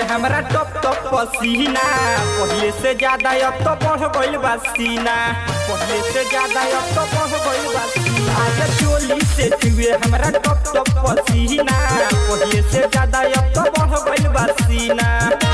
हमरा टप टप पसीना पहले से ज्यादा अब तो बढ़ गइल बा सीना पहले से ज्यादा अब तो बढ़ गइल बा सीना आज चोली से चुए हमरा टप टप पसीना पहले से ज्यादा अब तो बढ़ गइल बा सीना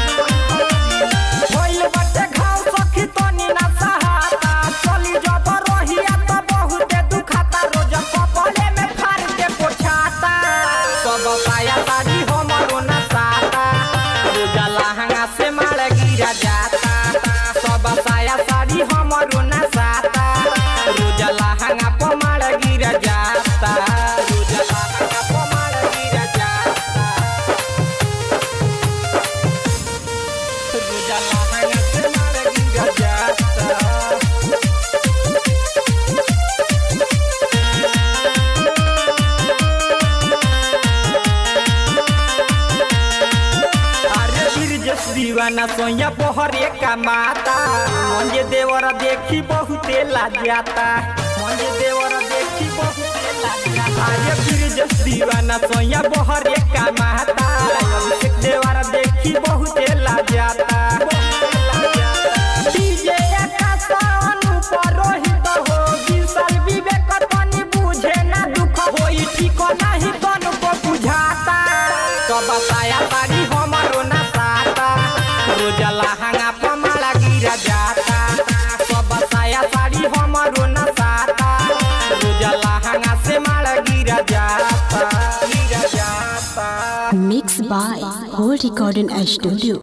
भइल बाटे घाव सखी तनी ना सहाता चली जब रहिया त बहुते दुखाता रोज कपड़े में फाड़ के पोछाता सब पाया साड़ी हमरो ना साता रोज लहंगा से मार गिरा जाता सब साया साड़ी हमरो ना साता रोज लहंगा पर मार गिरा जाता रोज लहंगा पर मार गिरा जाता रोज लहंगा से मार गिरा जाता अरे गिरजस दीवाना सोया पोहरे का माता मंजे देवर देखी बहुते लाजाता मंजे देवर देखी बहुते लाजाता अरे गिरजस दीवाना सोया पोहरे का माता अभिषेक देवर देखी बहुते लाजाता डीजे आकाश अनुपर रोहित हो विशाल विवेक तनी बुझे ना दुख होई ठीक नाही तन को बुझाता सब साया साड़ी हमरो ना साता रोज लहंगा पमाला गिरा जाता सब साया साड़ी हमरो ना साता रोज लहंगा से माला गिरा जाता गिरा जाता Mixed by Whole Recording Studio.